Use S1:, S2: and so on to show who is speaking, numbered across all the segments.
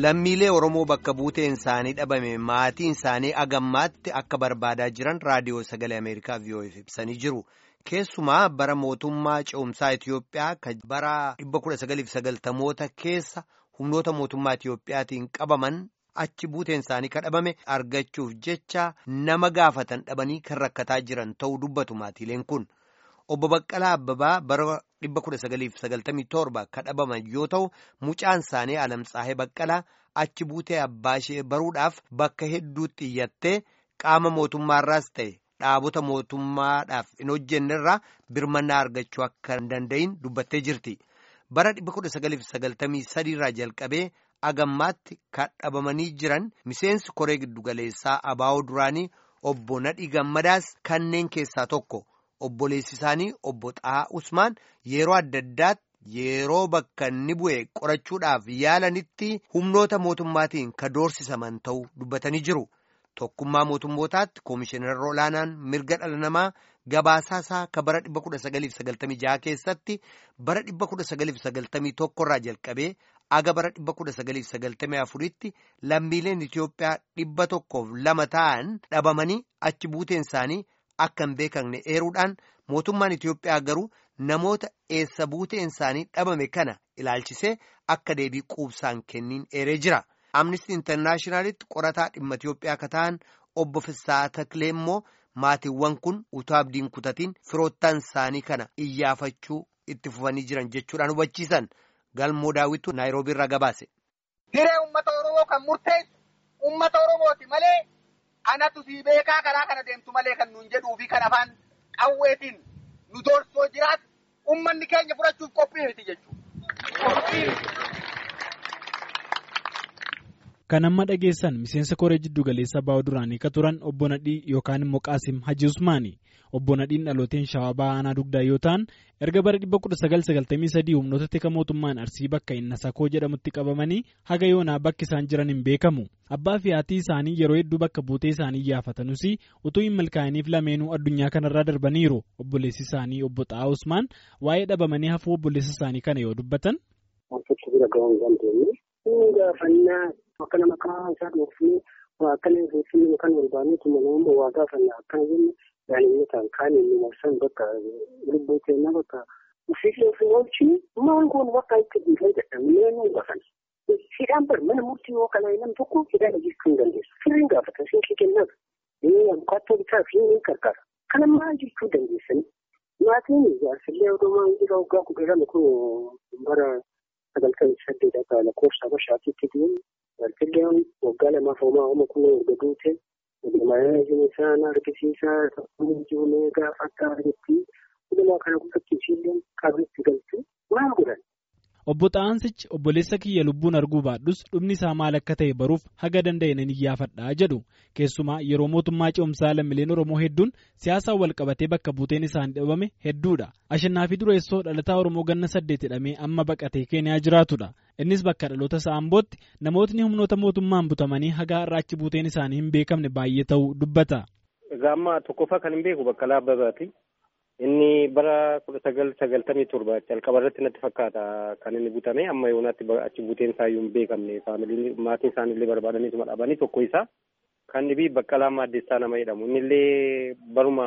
S1: lammiilee Oromoo bakka buuteen isaanii dhabame maatiin isaanii agammaatti akka barbaadaa jiran raadiyoo sagalee Ameerikaa VOF ibsanii jiru. Keessumaa bara mootummaa ce'umsaa Itiyoophiyaa kan bara 1990moota keessa humnoota mootummaa Itiyoophiyaatiin qabaman achi buuteen isaanii kadhabame argachuuf jecha nama gaafatan dhabanii kan rakkataa jiran ta'uu dubbatu maatiileen kun. Obbo Baqqalaa Abbabaa bara 1997 kadhabaman yoo ta'u mucaan isaanii Alamtsaahee Baqqalaa achi buutee abbaa ishee baruudhaaf bakka hedduutti iyyattee qaama mootummaarraas ta'e dhaabota mootummaadhaaf hin hojjennerraa birmannaa argachuu akka hin danda'in dubbattee jirti. Bara 1993 irraa jalqabee agammaatti kadhabamanii jiran miseensi koree giddugaleessaa abaa'oo duraanii obbo Nadhii Gammadaas kanneen keessaa tokko. Obboleessi isaanii obbo Xahaa Usmaan yeroo adda addaatti yeroo bakka inni bu'e qorachuudhaaf yaalanitti humnoota mootummaatiin ka doorsisaman ta'uu dubbatanii jiru. Tokkummaa mootummootaatti Koomishinarra olaanaan mirga dhala namaa gabaasaasaa ka bara 1996 keessatti bara 1991 irraa jalqabee aga bara 1994tti lammiileen Itiyoophiyaa dhibba tokkoof lama ta'an dhabamanii achi buuteen isaanii. Akka hin beekamne eeruudhaan mootummaan Itiyoophiyaa garuu namoota eessa buuteen isaanii dhabame kana ilaalchisee akka deebii quubsaan kenniin eeree jira. Amnistii Intarnaashinaalitti qorataa dhimma Itiyoophiyaa akka ta'an obbo Fissaa Taklee immoo maatiiwwan kun utuu abdiin kutatiin firoottan isaanii kana iyyaafachuu itti fufanii jiran jechuudhaan hubachiisan galmoo daawwitu Naayiroobii irraa gabaase.
S2: Hiree uummata Oromoo kan murteessu uummata Oromooti malee. Anatu sii beekaa karaa kana deemtu malee kan nuun jedhuu fi kan afaan qawweetiin nu doorsoo jiraatu uummanni keenya fudhachuuf qophii miti jechuudha.
S3: Kan amma dhageessan miseensa koree jiddu galeessa baa'oo duraanii ka turan obbo Nadhii yookaan immoo Qaasim Haji Usmaani. Obbo Nadhiin dhalooteen shawaa ba'aa aanaa dugdaa yoo ta'an erga bara 1993 humnoota tika mootummaan arsii bakka inni sakoo jedhamutti qabamanii haga yoonaa bakki isaan jiran hin beekamu. Abbaa fi haati isaanii yeroo hedduu bakka buutee isaanii iyyaafatanuus utuu hin milkaa'iniif lameenuu addunyaa kanarraa darbaniiru. Obboleessi isaanii obbo Xahaa Usmaan waa'ee dhabamanii hafuu obboleessa isaanii kana yoo dubbatan.
S4: Akka nama karaa isaa dhoofnee akka nama dhoofnee kan barbaadne tuma nama waa gaafannaa akkana jenne daa'imman kaan inni marsan bakka lubbuu keenya bakka ofiilee ofii oolchii maal goonu bakka itti dhiifee jedhamnee nu gaafana. Hidhaan bar mana murtii yoo kanaa nam tokko hidhaan hojjechuu hin dandeessu. Sirriin gaafata siinqii kennaaf. Abukaatoo bitaa fi ni gargaara. Kana maal jechuu dandeessanii? Maatiin jaarsillee odoo maal jira waggaa kudha lama kun bara sagaltamii saddeet akka lakkoofsa bashaatiitti deemu. Jaarsillee waggaa lamaaf homaa homaa kun erga duute maayilaa jiru isaan argisiisaa jiru gaafa akka argetti hundumaa kana guddatti ishiillee qabeetti galtu maal godhan.
S3: Obbo Xaansichi obboleessa kiyya lubbuun arguu baadhus dhumni isaa maal akka ta'e baruuf haga danda'e nan iyyaafadhaa jedhu keessumaa yeroo mootummaa ce'umsaa lammiileen Oromoo hedduun siyaasaan wal qabatee bakka buuteen isaanii dhabame hedduudha. Ashannaa fi dureessoo dhalataa Oromoo ganna saddeet hidhamee amma baqatee Keeniyaa jiraatudha. Innis bakka dhaloota isaa Ambootti namootni humnoota mootummaan butamanii haga har'aachi buuteen isaanii hin beekamne baay'ee ta'uu dubbata.
S5: Egaa amma tokkoffaa kan hin beeku Baqqalaa Abbabaati. Inni bara kudha sagal sagaltamii torba jalqaba irratti natti fakkaata kan inni butame amma yoonaatti achi buuteen isaa iyyuu hin beekamne faamiliin maatiin isaaniillee barbaadaniituma dhabanii tokko isaa kan dhibii Baqqalaa Maaddeessaa nama jedhamu innillee baruma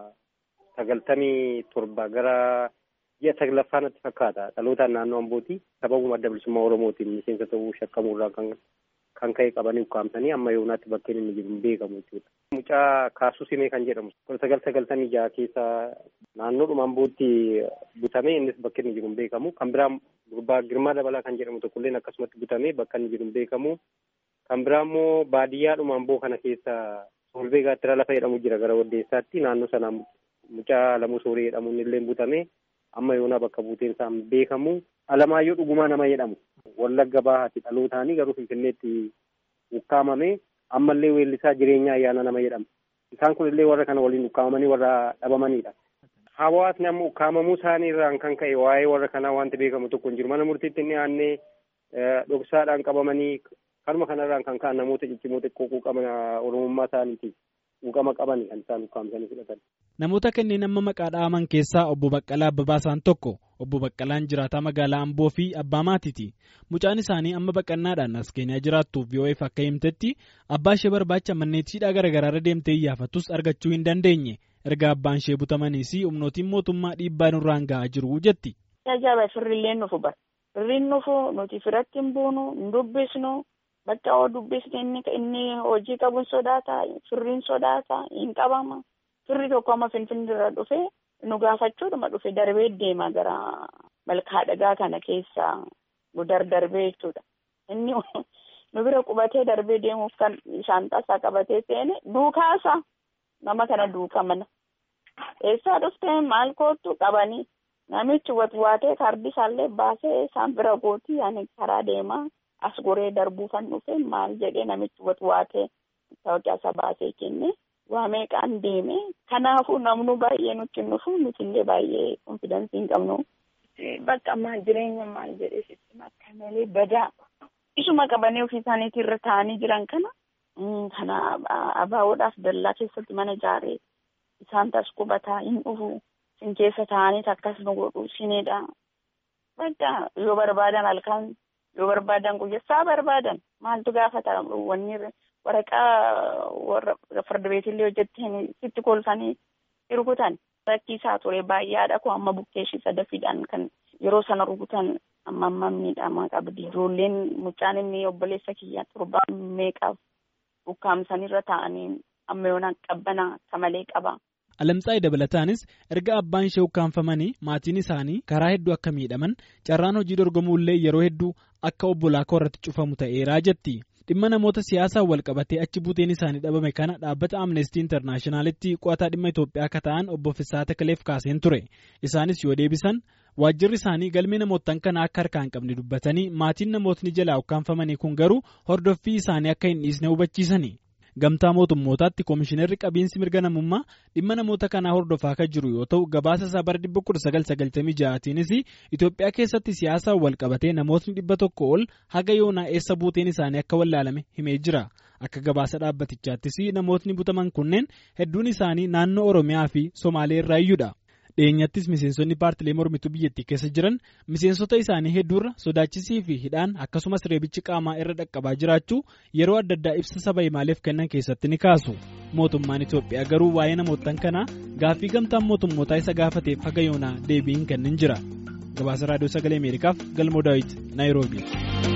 S5: sagaltamii torba gara ji'a saglaffaa natti fakkaata dhalootaan naannoo Ambooti sababuma adda bilisummaa Oromootiin miseensa ta'uu shakkamuurraa kan kan ka'e qabanii ukkaamsanii amma yoonaatti bakkeen inni jiru hin beekamu jechuudha. Mucaa Kaasuu Simee kan jedhamu kudha sagal sagaltamii jaha keessa naannoodhuma Ambootti butamee innis bakka inni jiru hin beekamu. Kan biraa gurbaa Girmaa Dabalaa kan jedhamu tokkolleen akkasumatti butamee bakka inni jiru hin beekamu. Kan biraa immoo baadiyyaadhuma Amboo kana keessa Solbee Gaattira lafa jedhamu jira gara Waddeessaatti naannoo sana mucaa Lamuu Sooree jedhamu illee butamee amma yoonaa bakka buuteen isaa hin beekamu. Alamaayyoo Dhugumaa nama jedhamu. Wallagga bahaati dhalootaanii garuu Finfinneetti ukkaamame ammallee weellisaa jireenya ayyaana nama jedhama. Isaan kun illee warra kana waliin ukkaamamanii warra dhabamanidha. Hawaasni amma ukkaamamuu isaanii irraan kan ka'e waa'ee warra kanaa wanti beekamu tokko hin jiru. Mana murtiitti inni aannee dhoksaadhaan qabamanii kanuma kanarraan kan ka'an namoota ciccimoo xiqqoo quuqama Oromummaa isaaniitiif quuqama qabani kan isaan ukkaamsanii fudhatan.
S3: Namoota kanneen amma maqaa dha'aman keessaa obbo Baqqalaa Abbabaasaan tokko. Obbo Baqqalaan jiraataa magaalaa Amboo fi abbaa maatiiti. Mucaan isaanii amma baqannaadhaan as Keeniyaa jiraattuuf VOF akka himtetti abbaa ishee barbaacha manneetiidhaa garaagaraarra deemtee iyyafatus argachuu hin dandeenye. Erga abbaan ishee butamaniis humnootiin mootummaa dhiibbaa nurraan ga'aa jiru jetti.
S6: Ajaa'iba firrillee nufu bara. Firriin nufu nuti firatti hin buunu, hin dubbisnu. Bakka oo dubbisne inni inni hojii qabuun sodaata, firriin sodaata, hin qabama. Firri tokko amma Finfinnee irra dhufe nu gaafachuudhuma dhufe darbee deema gara malkaa dhagaa kana keessa gudar darbee jechuudha. Inni nu bira qubatee darbee deemuuf kan shaantaasaa qabatee seene duukaasa nama kana duuka mana. Eessaa dhuftee maal kootu qabanii namichi watwaatee kaardii isaallee baasee isaan bira gootii ani karaa deemaa as goree darbuu kan dhufe maal jedhee namichi watwaatee tawaaqii isa baasee kenne. waa meeqaan deeme kanaafuu namnu baay'ee nutti nufu nuti illee baay'ee konfidaansii hin qabnu. Bakka maal jireenya maal jedhee sitti akka malee badaa isuma qabanii ofii isaaniitii irra taa'anii jiran kana kana abaawoodhaaf dallaa keessatti mana ijaaree isaan tas qubataa hin dhufu sin keessa taa'anii akkas nu godhu sinidha. Bakka yoo barbaadan halkan yoo barbaadan guyyaa barbaadan maaltu gaafata wanni waraqaa warra farda beetillee hojjettee sitti kolfanii rukutan rakkisaa ture baay'aadha kun amma bukkeeshii sadafiidhaan kan yeroo sana rukutan amma amma miidhamaa qabdi ijoolleen mucaan inni obboleessa kiyyaa torbaan meeqaaf bukkaamsanirra taa'anii amma yoona qabbana akka malee qaba.
S3: Alamtsaa'ii dabalataanis erga abbaan ishee ukkaanfamanii maatiin isaanii karaa hedduu akka miidhaman carraan hojii dorgomuullee yeroo hedduu akka obbolaa koo irratti cufamu ta'eeraa jetti. dhimma namoota siyaasaan wal qabatee achi buuteen isaanii dhabame kana dhaabbata amnestii intarnaashinaalitti qo'ataa dhimma Itoophiyaa akka ta'an obbo Fissaa Takaleef kaaseen ture isaanis yoo deebisan waajjirri isaanii galmee namootaan kana akka harkaa hin qabne dubbatanii maatiin namootni jalaa ukkaanfamanii kun garuu hordoffii isaanii akka hin dhiisne hubachiisani. Gamtaa mootummootaatti koomishinarri qabiinsi mirga namummaa dhimma namoota kanaa hordofaa kan jiru yoo ta'u gabaasa isaa bara 1996tiinis Itoophiyaa keessatti siyaasaan wal qabatee namootni dhibba tokko ol haga yoonaa eessa buuteen isaanii akka wallaalame himee jira. Akka gabaasa dhaabbatichaattis namootni butaman kunneen hedduun isaanii naannoo Oromiyaa fi Somaalee irraa iyyuudha. dhiyeenyattis miseensonni paartilee mormituu biyyattii keessa jiran miseensota isaanii hedduurra sodaachisii fi hidhaan akkasumas reebichi qaamaa irra dhaqqabaa jiraachuu yeroo adda addaa ibsa saba himaaleef kennan keessatti ni kaasu mootummaan Itoophiyaa garuu waa'ee namootan kanaa gaaffii gamtaan mootummootaa isa gaafateef haga yoonaa deebii hin kennin jira gabaasa raadiyoo sagalee ameerikaaf galmoo daawit naayiroobii.